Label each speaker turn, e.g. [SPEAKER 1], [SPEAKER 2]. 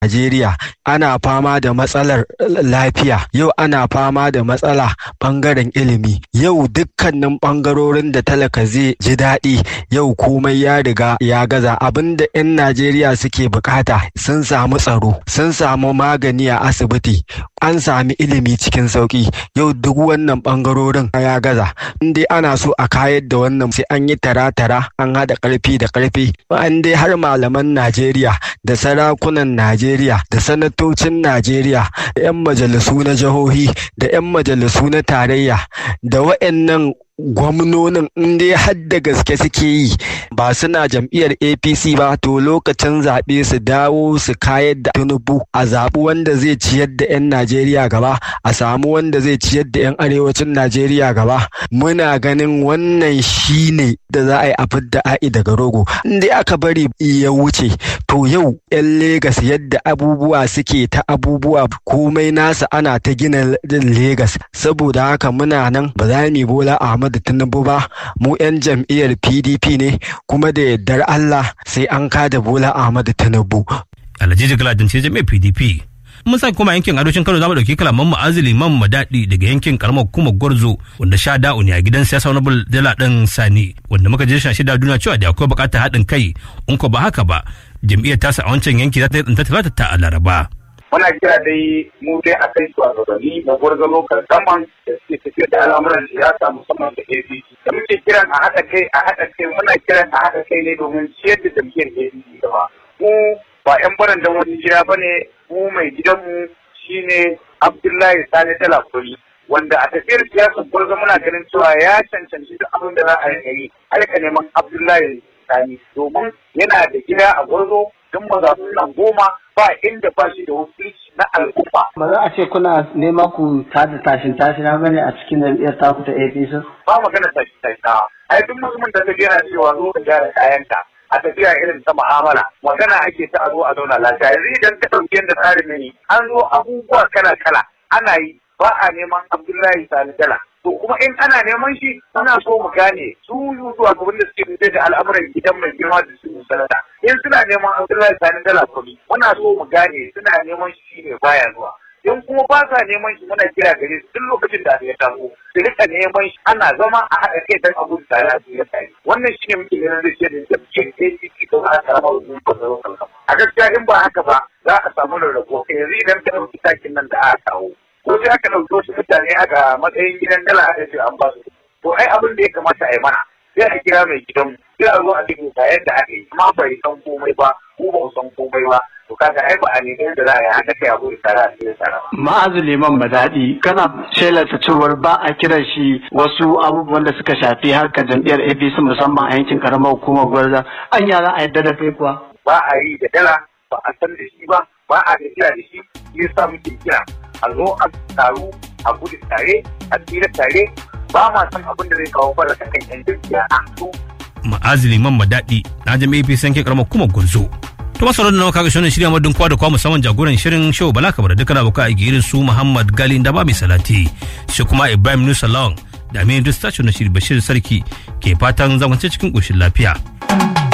[SPEAKER 1] Najeriya ana fama da matsalar lafiya, yau ana fama da matsala ɓangaren ilimi, yau dukkanin ɓangarorin da talaka zai ji daɗi yau komai ya riga ya gaza abinda 'yan Najeriya suke bukata sun samu tsaro, sun samu magani a asibiti, an sami ilimi cikin sauƙi, yau duk wannan ɓangarorin ya gaza. In dai ana so a kayar da wannan sai an yi tara-tara an haɗa ƙarfi da ƙarfi, an dai har malaman Najeriya da sarakunan Najeriya. Najeriya da sanatocin Najeriya da 'yan majalisu na jihohi da 'yan majalisu na tarayya da wa'annan gwamnonin in dai har da gaske suke yi ba suna jam'iyyar apc ba to lokacin zaɓe su dawo su kayar da tinubu a zaɓi wanda zai ciyar da 'yan najeriya gaba a samu wanda zai ciyar da 'yan arewacin najeriya gaba muna ganin wannan shine da za a yi a fidda a'i daga rogo in dai aka bari ya wuce to yau 'yan legas yadda abubuwa suke ta abubuwa komai nasa ana ta gina legas saboda haka muna nan ba za mu bola ahmad Ahmadu Tinubu ba mu 'yan jam'iyyar PDP ne kuma da yardar Allah sai an kada Bola Ahmadu Tinubu.
[SPEAKER 2] Alhaji Jigala Dance jam'iyyar PDP. Mun sa kuma yankin arewacin Kano zamu dauki kalaman ma'azili man madadi daga yankin karamar hukumar Gwarzo wanda sha da'u ne a gidan siyasa wani dala ɗin Sani wanda muka je shan shida duniya cewa da akwai bukatar haɗin kai in ko ba haka ba jam'iyyar tasa a wancan yanki za ta yi talata ta a Laraba.
[SPEAKER 3] muna kira dai mu dai a kai shugabanni da gwargwaro karsaman da suke tafiya da al'amuran siyasa musamman da APC da muke kiran a haɗa kai a haɗa kai muna kiran a haɗa kai ne domin ciyar da jam'iyyar APC gaba mu ba 'yan baran da wani jira ba ne mu mai gidanmu shine Abdullahi Sani Talakuri wanda a tafiyar siyasar gwarzo muna ganin cewa ya cancanci duk abin da za a yi alka neman Abdullahi Sani domin yana da gida a gwarzo don mazaɓu nan goma ba inda ba shi da wakilci na al'umma.
[SPEAKER 4] Ba za a ce kuna nema ku tada tashin tashin na bane a cikin jam'iyyar taku ta APC?
[SPEAKER 3] Ba magana tashin tashin na. Ai duk mutumin da ta yana cewa zo ka gyara kayanka a tafiya irin ta mu'amala magana ake ta a zo a zauna lafiya yanzu idan ka ɗauki yadda tsarin ne an zo abubuwa kala kala ana yi ba a neman Abdullahi Sani Dala. To kuma in ana neman shi muna so mu gane su zuwa gaban da suke fitar da al'amuran gidan mai girma da su sanata. In suna neman Abdullahi Sani Dala kuɗi muna so mu gane suna neman shi ne baya zuwa. In kuma ba sa neman shi muna kira gare su duk lokacin da ya taso su rika neman shi ana zama a haɗa kai don abu tare a cikin tare. Wannan shi ne muke ganin zai ce da jam'iyyar APC da za a samu hukumar A gaskiya in ba haka ba za a samu rarrabo yanzu idan ka ɗauki takin nan da aka kawo. ko sai aka ɗauki wasu mutane aka matsayin gidan dala aka ce an ba su to ai abin da ya kamata a yi mana sai a kira mai gidan sai a zo a cikin ga yadda aka yi amma bai san komai ba ko ba san komai ba to kaga ai ba a ne da za a yi haka kai a gudu tare a cikin tare
[SPEAKER 4] Ma'azu Liman Badadi kana shelata cewar ba a kiran shi wasu abubuwan da suka shafi harkar jam'iyyar APC musamman a yankin karamar hukumar Gwarza an za a yadda da kai kuwa.
[SPEAKER 3] ba a yi da dala ba a san da shi ba ba a tafiya da shi yasa muke kira a zo a taru a gudu tare a tsira tare ba ma san abin da zai kawo fara kan yan jirgiya a su
[SPEAKER 2] Ma'azili man madadi na jami'a APC yankin karamar hukumar Gwarzo. To masu da nawa kaga shirin shirya madun kwa da kwa musamman jagoran shirin show Bala Kabar dukkan abokan aiki irin su Muhammad Gali da ba mai salati shi kuma Ibrahim Nusa Lawan da Aminu Dustachio na shiri Bashir Sarki ke fatan zamance cikin ƙoshin lafiya.